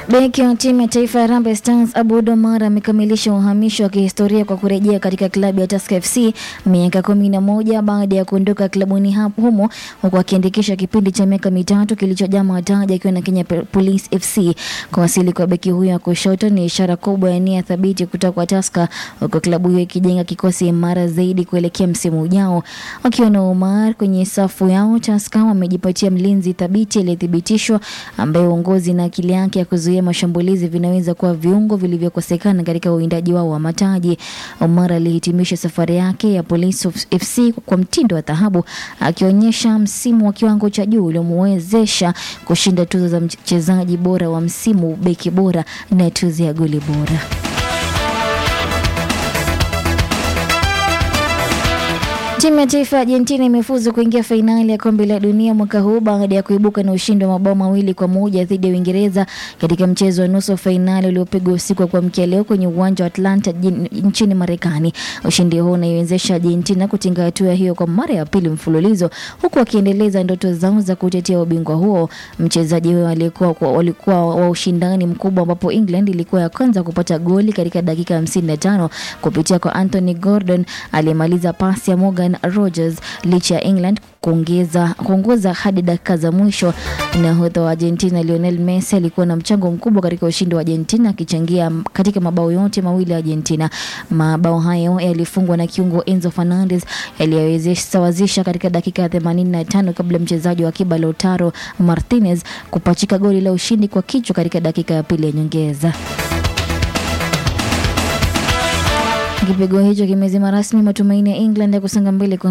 Beki wa timu ya taifa ya Harambee Stars Aboud Omar amekamilisha uhamisho wa kihistoria kwa kurejea katika klabu ya Tusker FC miaka kumi na moja baada ya kuondoka klabuni hapo humo huku akiandikisha kipindi cha miaka mitatu kilichojaa mataji akiwa na Kenya Police FC. Kuwasili kwa beki huyo wa kushoto ni ishara kubwa ya nia thabiti kutoka kwa Tusker, huku klabu hiyo ikijenga kikosi imara zaidi kuelekea msimu ujao. Wakiwa na Omar kwenye safu yao, Tusker wamejipatia mlinzi thabiti aliyethibitishwa ambaye uongozi na akili yake ya kuzuia mashambulizi vinaweza kuwa viungo vilivyokosekana katika uwindaji wao wa mataji. Omar alihitimisha safari yake ya Police FC kwa mtindo wa dhahabu, akionyesha msimu wa kiwango cha juu uliomwezesha kushinda tuzo za mchezaji bora wa msimu, beki bora na tuzo ya goli bora. Timu ya taifa ya Argentina imefuzu kuingia fainali ya kombe la dunia mwaka huu baada ya kuibuka na ushindi wa mabao mawili kwa moja dhidi ya Uingereza katika mchezo wa nusu fainali uliopigwa usiku wa kuamkia leo kwenye uwanja wa Atlanta nchini Marekani. Ushindi huo unaiwezesha Argentina kutinga hatua hiyo kwa mara ya pili mfululizo, huku wakiendeleza ndoto zao za kutetea ubingwa huo. Mchezaji huyo alikuwa walikuwa wa ushindani mkubwa, ambapo England ilikuwa ya kwanza kupata goli katika dakika 55 kupitia kwa Anthony Gordon aliyemaliza pasi ya Morgan Rogers licha ya England kuongeza kuongoza hadi dakika za mwisho. Nahodha wa Argentina Lionel Messi alikuwa na mchango mkubwa katika ushindi wa Argentina akichangia katika mabao yote mawili ya Argentina. Mabao hayo yalifungwa na kiungo Enzo Fernandez yaliyosawazisha katika dakika ya 85 kabla mchezaji wa akiba Lautaro Martinez kupachika goli la ushindi kwa kichwa katika dakika ya pili ya nyongeza. Kipigo hicho kimezima rasmi matumaini ya England ya kusonga mbele